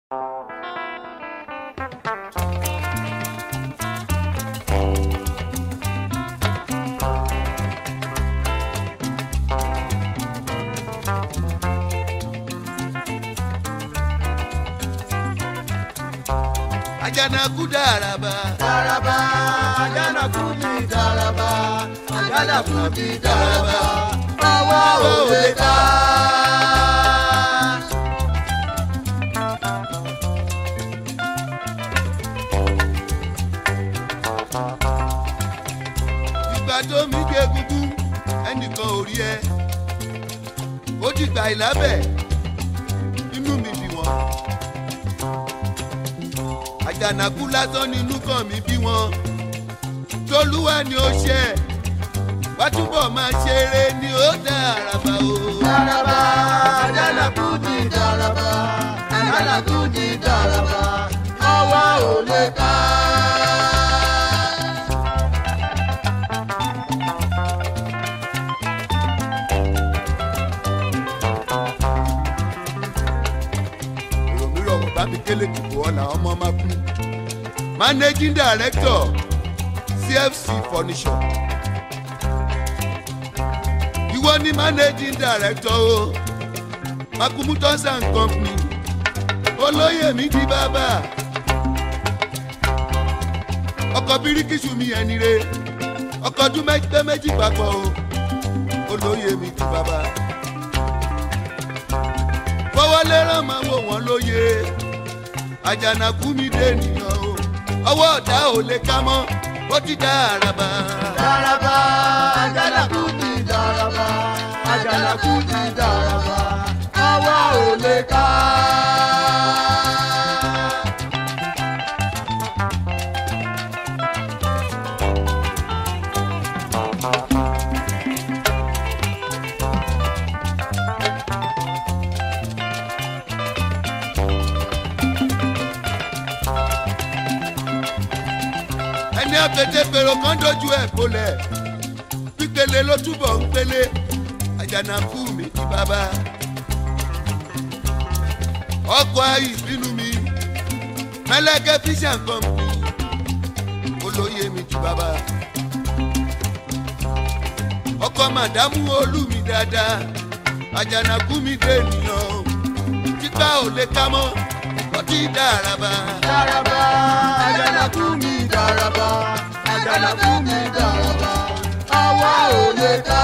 àjànàkú dàràbà. Dàràbà àjànàkú mi dàràbà àjànàkú mi dàràbà àwa ò lè ká. ìgbà tó mi gbé egungun ẹnìkan ò rí ẹ ó dìgbà ìlábẹ̀ inú mi bí wọn. àjànàkú lásán ni inú kan mi bí wọn. tolúwa ni ó ṣe wá túbọ̀ máa ṣeré ni ó dá àràbà o. Dàràbà àjànàkú mi dàràbà àjànàkú mi dàràbà àwa ò lè ká. èrò mi rọ̀ wọ́n bá mi kélé tìbò ọ̀la ọmọ máa kú. managing director cfc furniture. ìwọ ni managing director o makumu tons and company olóyè mi di bàbá ọkọ̀ bíríkìsù mi ẹni re ọkọ̀ ọdún mẹ́gbẹ́ méjì papọ̀ o olóyè mi di bàbá fọwọ́lé rán máa wò wọ́n lóye àjànàkú mi dé nìyàn o ọwọ́ ọ̀dà ò lè ká mọ́ ó ti dá àràbà. Dàràbà àjànàkú mi dàràbà àjànàkú mi dàràbà àwa ò lè ká. ẹni àpètè pèrò kan dojú ẹ̀ bolẹ̀ pípele ló túbọ̀ ń pele àjànàkú mi di bàbá. ọkọ̀ ayé ìbínú mi mẹlẹ́kẹ́ fíṣà kọ́mpì olóyè mi di bàbá. ọkọ̀ màdámù olú mi dáadáa àjànàkú mi dé ènìyàn tipa ò lè ká mọ́ ọtí dàràbà. Dàràbà àjànàkú mi dàràbà àjànàkú mi dàràbà àwa ò lè ká.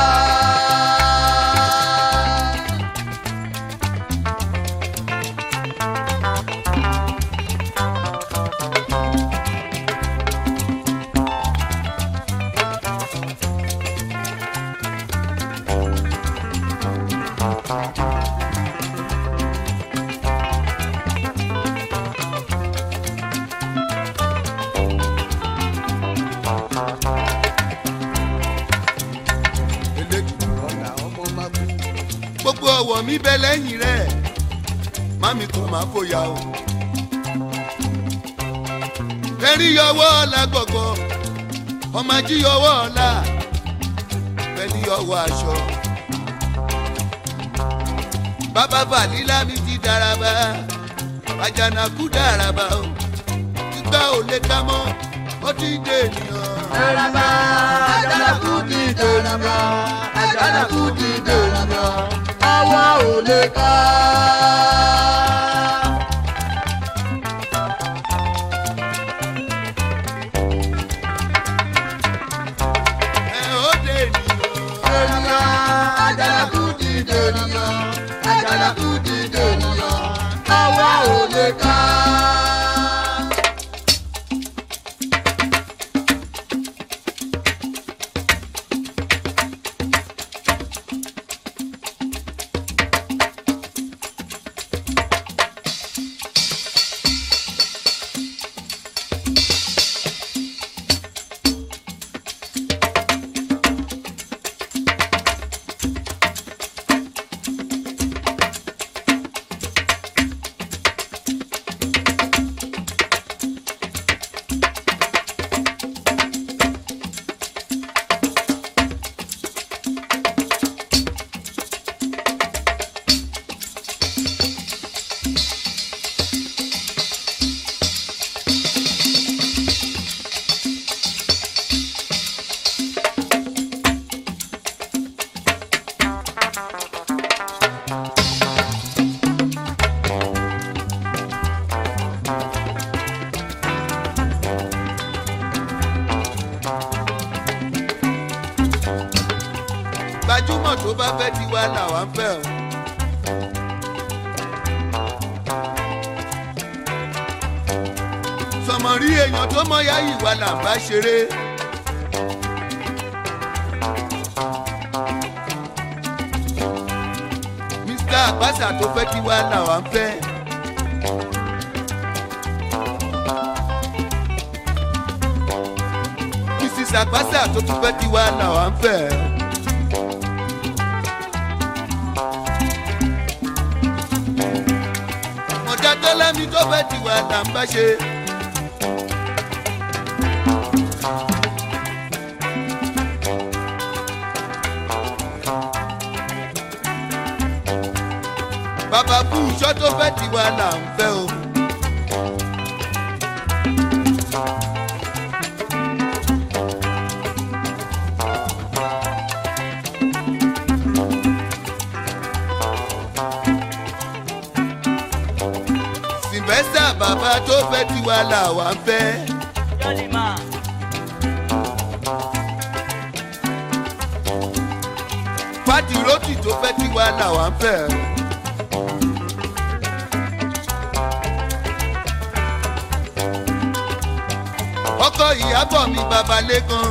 eléjì ọ̀la ọmọ máa kú. gbogbo ọwọ́ mi bẹ lẹ́yìn rẹ̀ mami kò máa fòyà o. kẹrí yọwọ́ ọ̀la gbọ̀gbọ̀ ọmọ ají yọwọ́ ọ̀la pẹ̀lú yọwọ́ aṣọ. bàbá bàlílà mi ti dàràbà àjànàkú dàràbà o ìgbà ò lè ká mọ́ ó ti dé ènìyàn. Dàràbà àjànàkú mi dàràbà àjànàkú mi dàràbà àwa ò lè ká. ẹ ó dé ènìyàn. Ènìyàn àjànàkú mi dènìyàn àjànàkú mi dènìyàn àwa ò lè ká. bá fẹ́ tiwa làwa ń fẹ́ o. sọmọrí èèyàn tó mọ yá ìwà là ń bá ṣeré. mr àgbàsà tó fẹ́ tiwa làwa ń fẹ́. mrs àgbàsà tó tún fẹ́ tiwa làwa ń fẹ́. ọ̀dà tó lẹ́mi tó fẹ́ tiwa là ń bá ṣe. bàbá fún iṣọ́ tó fẹ́ tiwa là ń fẹ́ o. sylvester bàbá tó fẹ́ tiwa là wà ń fẹ́. Jolly man. pátì rótì tó fẹ́ tiwa là wà ń fẹ́. ọkọ ìyàbọ̀ mi bàbá lẹ́kan.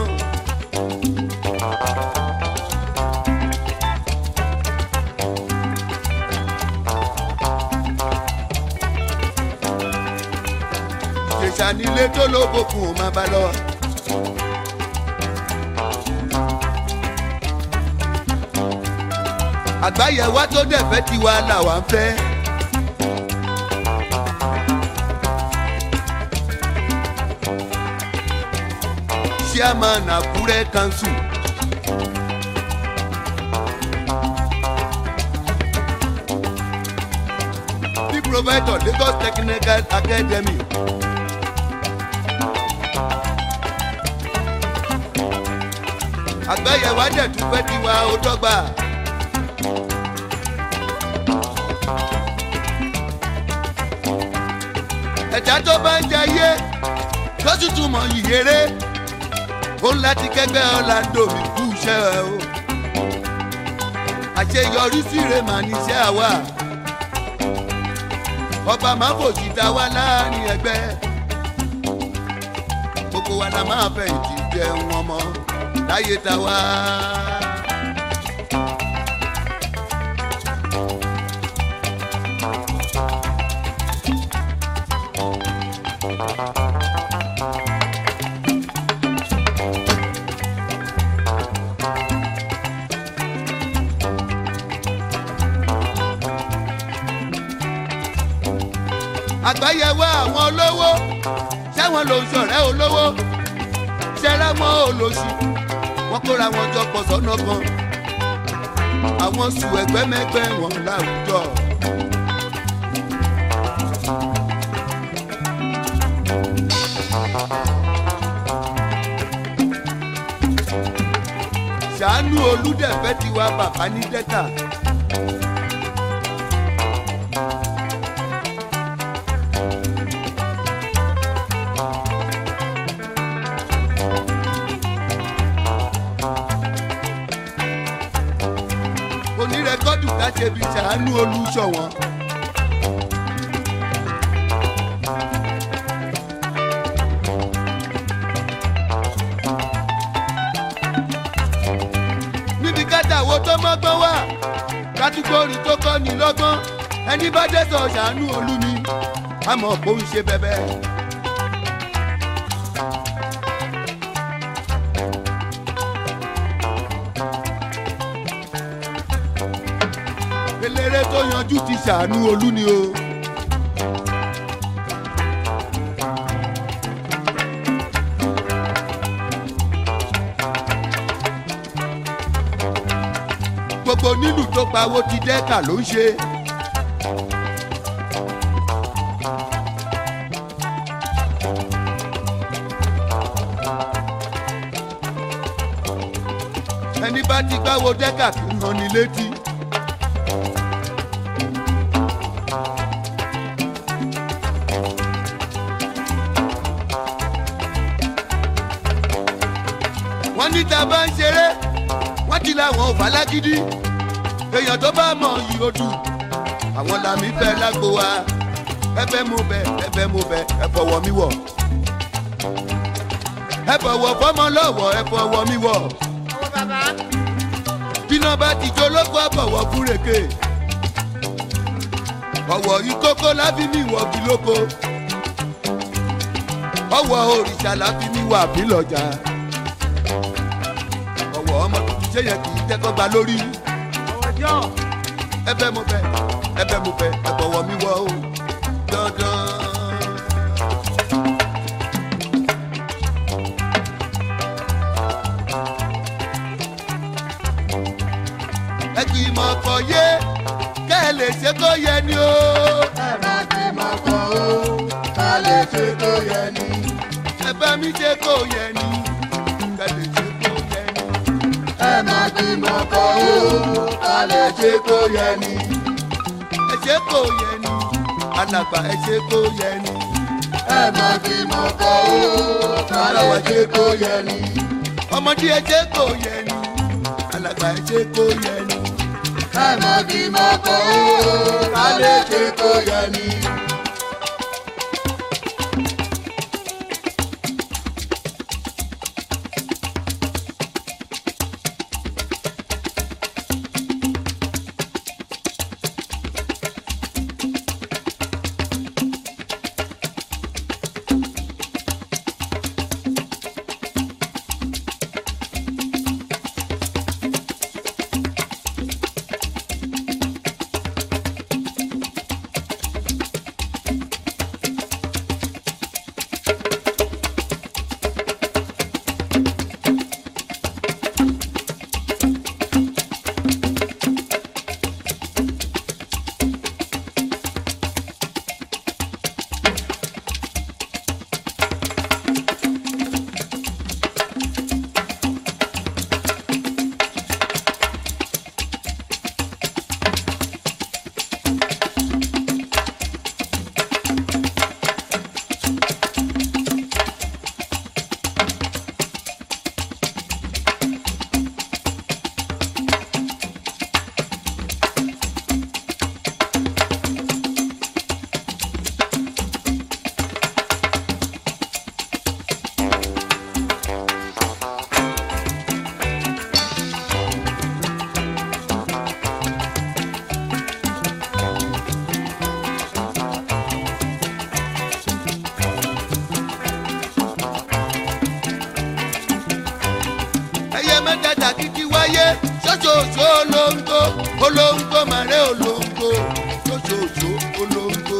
ìjẹ̀ṣà nílé tó lóbokùn ò máa bá lọ. àgbáyẹ̀wá tó dẹ̀ fẹ́ tiwa làwa ń fẹ́. chairman àkúrẹ́ council. the provider lagos technical academy. àgbáyẹ̀wá dẹ̀ tún fẹ́ tiwa ó dọ́gba. ẹ̀dá tó bá ń jayé tó tútù mọ̀ yìyéré ó ń láti kẹgbẹ́ ọ̀làǹdò mi kú iṣẹ́ ẹ o. àṣeyọrí síre mà níṣẹ́ àwa. ọba máa fòṣì ta wá láàrin ẹgbẹ́. gbogbo wa la máa fẹ̀yìntì jẹun ọmọ láyé ta wá. àgbáyẹwò àwọn olówó sẹ́wọ̀n ló ń ṣọ̀rẹ́ olówó ṣẹ́rẹ́ mọ́ olóṣì wọ́n kóra wọn jọ pọ̀ sọ́nà kan àwọn sùn ẹgbẹ́mẹgbẹ́ wọn láwùjọ. ṣàánú olùdẹ̀fẹ́ tiwa bàbá ní dẹ́ta. onírẹ́kọ́dù ká ṣe fi ṣàánú olùṣọ̀wọ́n. níbi kátàwó tó mọ́gbọ́n wà kátígórì tó kọ́ ni lọ́gbọ́n ẹni bá dé sọ ṣàánú olú ni àmọ́ kò ń ṣe bẹ́bẹ́. eléré tó yanjú ti ṣàánú olú ni o. gbogbo nílùú tó pawó ti dẹ́ka ló ń ṣe. ẹni bá ti gbáwo dẹ́ka kì í hàn ní létí. wọ́n ní tá a bá ń ṣeré wọ́n ti làwọn ò fà lágídí èèyàn tó bá mọ̀ yìí ó dùn àwọn làmì fẹ́ lágbo wa ẹ fẹ́ mú bẹ ẹ fẹ́ mú bẹ ẹ fọwọ́ mi wọ̀ ẹ fọwọ́ fọmọ lọ́wọ́ ẹ fọwọ́ mi wọ̀ ọwọ́ bàbá. bíná bá ti jó lóko bọ̀wọ̀ fúrèké ọ̀wọ̀ ìkókó láfi mi wọ̀ bí lóko ọ̀wọ̀ òrìṣà láfi mi wà bí lọ́jà ọ̀wọ̀ ọmọ tuntun ṣé yẹn kì í tẹ́kọ̀ gba lórí ọwọ́ jọ. ẹ fẹ́ mo fẹ́ ẹ fẹ́ mo fẹ́ ẹ bọ̀wọ̀ mi wọ̀ o dandan. ẹ kì í mọ̀ ọkọ̀ yé kẹ́ ẹ lè ṣe kó yẹ ni o. ẹ má ti mọ̀ kọ́ o ká lè ṣe tó yẹ ni. ẹ bá mi ṣe kó yẹ ni kẹ́ lè ṣe kó yẹ ni. ẹ má ti mọ̀ kọ́ o ká lè ṣe tó yẹ ni. ẹ ṣe kó yẹ ni alàgbà ẹ ṣe kó yẹ ni. ẹ má ti mọ̀ kọ́ o ká lè ṣe tó yẹ ni. ọmọdé ẹ ṣe kó yẹ ni alàgbà ẹ ṣe kó yẹ ni. ẹ má ti mọ̀ kọ́ o ká lè ṣe tó yẹ ni. ẹyẹ mẹ́tẹ̀ẹ̀ta kìkì wáyé ṣoṣooṣo olóńgbò olóńgbò màrẹ́ olóńgbò ṣoṣooṣo olóńgbò.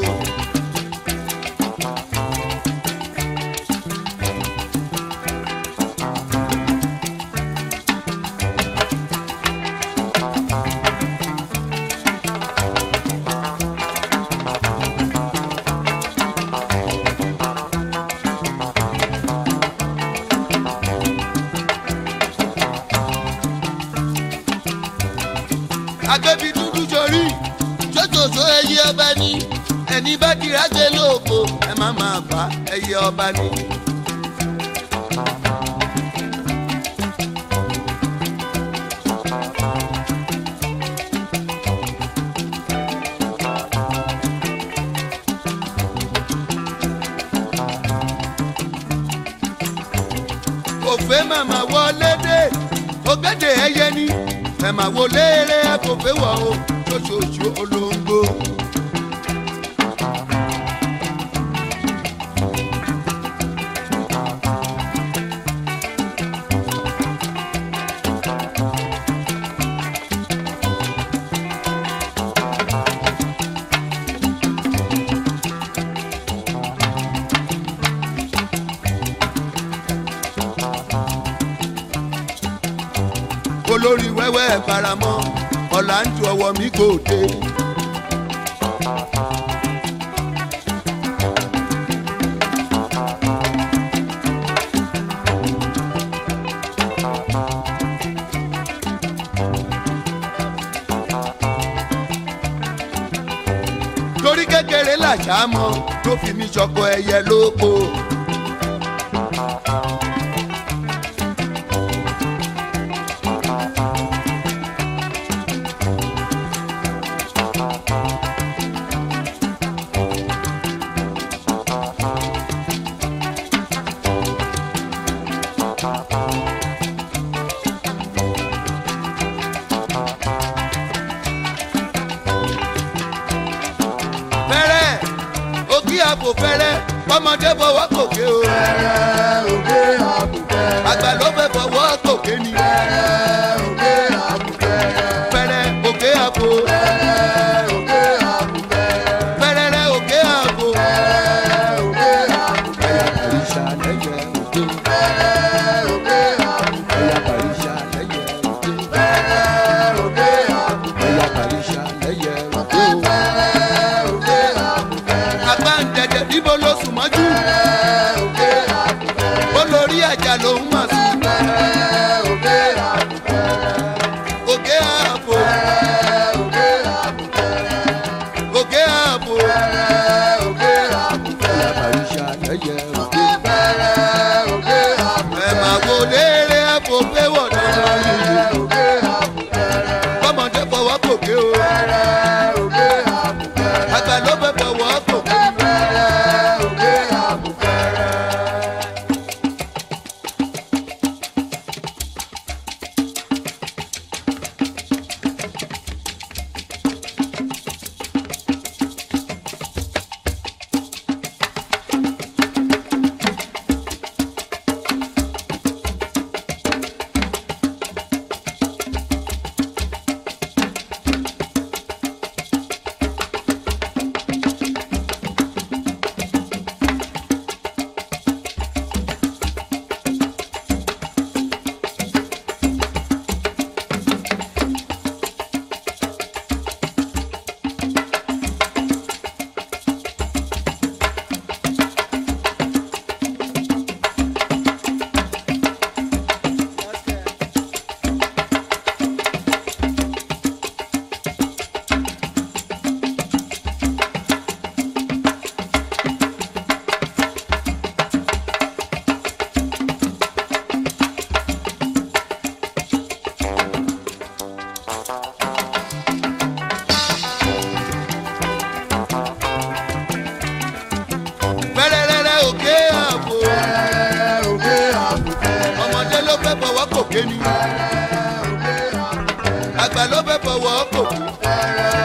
agbẹ́bí dúdú sórí ṣoṣooṣo ẹyẹ ọba ní ẹni bá dira gbé lóko ẹ má máa bá ẹyẹ ọba ní. òfé màmá wọlé dé ògèdè ẹyẹ ní ẹ̀mà wo léèrè kò fẹ́ wọ̀ o ṣoṣooṣo olóńgbò. olórí wẹ́wẹ́ faramọ́ ọ̀là ń tu ọwọ́ mi kò dé. torí kékeré làṣà mọ ló fi mi ṣọkọ ẹyẹ lóko. àpò fẹ́rẹ́ ọmọdé fọwọ́ kòkè o fẹ́rẹ́ òkè àbùfẹ́rẹ́. àgbà ló fẹ́ fọwọ́ kòkè ni fẹ́rẹ́ òkè àbùfẹ́rẹ́. fẹ́rẹ́ òkè àpò fẹ́rẹ́ òkè àbùfẹ́rẹ́. fẹ́rẹ́rẹ́ òkè àpò. fẹ́rẹ́ òkè àbùfẹ́rẹ́. Àyàkàríṣà lẹ́yẹ òde. fẹ́rẹ́ òkè àbùfẹ́rẹ́. Àyàkàríṣà lẹ́yẹ òde. fẹ́rẹ́ òkè àbùfẹ́rẹ́. Àyàkàríṣà lẹ́yẹ òde. fẹ́rẹ́ òkè àbùfẹ́rẹ́. àgbà ń dẹ̀dẹ̀ níbo ló sùn mọ́jú fẹ́rẹ́ òkè àbùfẹ́rẹ́. olórí àjà lòún mà sùn fẹ́rẹ́ òkè àbùfẹ́rẹ́. òkè àpò fẹ́rẹ́ òkè àbùfẹ́rẹ́. òkè àpò fẹ́rẹ́ òkè àbùfẹ́rẹ́. Àyàkàríṣà lẹ́yẹ òde. fẹ́rẹ́ òkè àbùfẹ́rẹ́. ẹ̀ máa wo léèrè àpò pé wọ̀ náà fẹ́rẹ́ òkè àbùfẹ́rẹ́. kọ́mọdé fọwọ́ kòkè o fẹ́rẹ́ òkè àbùfẹ́rẹ́. àgbà ló fẹ́ fọwọ́ kòkè fẹ́rẹ́ òkè àbùfẹ́rẹ́. fẹ́rẹ́rẹ́rẹ́ òkè àpò fẹ́rẹ́ òkè àbùfẹ́rẹ́. ọmọdé ló fẹ́ fọwọ́ kòkè ni fẹ́rẹ́ òkè àbùfẹ́rẹ́. àgbà ló fẹ́ fọwọ́ kòkè fẹ́rẹ́